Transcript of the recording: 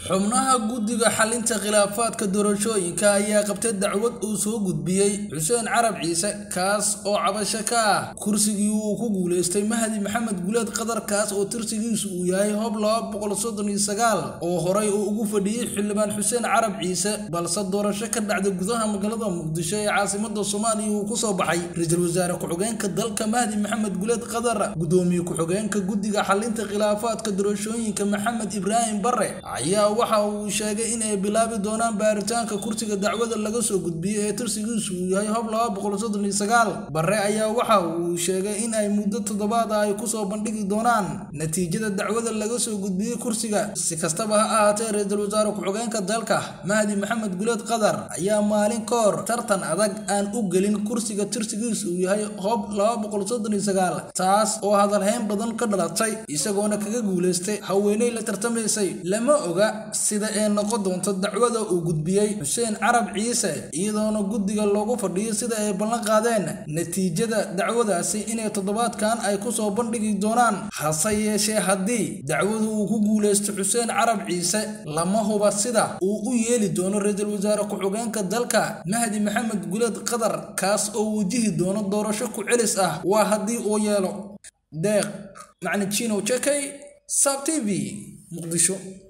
xubnaha guddiga xalinta khilaafaadka doorashooyinka ayaa qabtay dacwad uu soo gudbiyey xuseen carab ciise kaas oo cabasho ka ah kursigii uu ku guulaystay mahdi maxamed guleed qadar kaas oo tirsigiisu uu yahay hob laba boqol soddon iyo sagaal oo horay uu ugu fadhiyey xildhibaan xuseen carab ciise balse doorasho ka dhacday gudaha magaalada muqdisho ee caasimada soomaaliya uu kusoo baxay ra-iisul wasaare ku-xigeenka dalka mahdi maxamed guleed qadar gudoomiye ku-xigeenka guddiga xalinta khilaafaadka doorashooyinka maxamed ibraahim bare ayaa waxa uu sheegay in ay bilaabi doonaan baaritaanka kursiga dacwada laga soo gudbiyey ee tirsigiisu uu yahay hob laba boqol soddon iyo sagaal bare ayaa waxa uu sheegay in ay muddo toddobaad ah ay kusoo bandhigi doonaan natiijada dacwada laga soo gudbiyey kursiga si kastaba ha ahaatee ra-iisul wasaare ku-xigeenka dalka mahdi maxamed guleed qadar ayaa maalin ka hor tartan adag aan u gelin kursiga tirsigiisu uu yahay hob laba boqol soddon iyo sagaal taas oo hadalhayn badan ka dhalatay isagoona kaga guulaystay haweeney la tartamaysay lama oga sida ay noqon doonto dacwada uu gudbiyey xuseen carab ciise iyadoona guddiga loogu fadhiyo sida ay ballan qaadeen natiijada dacwadaasi inay toddobaadkan ay kusoo bandhigi doonaan hase yeeshee haddii dacwadu uu ku guulaysto xuseen carab ciise lama huba sida uu u yeeli doono ra-iisul wasaare ku-xigeenka dalka mahdi maxamed guleed qadar kaas oo wajihi doono doorasho ku celis ah waa haddii uu yeelo deeq macni jino jekay sab t v muqdisho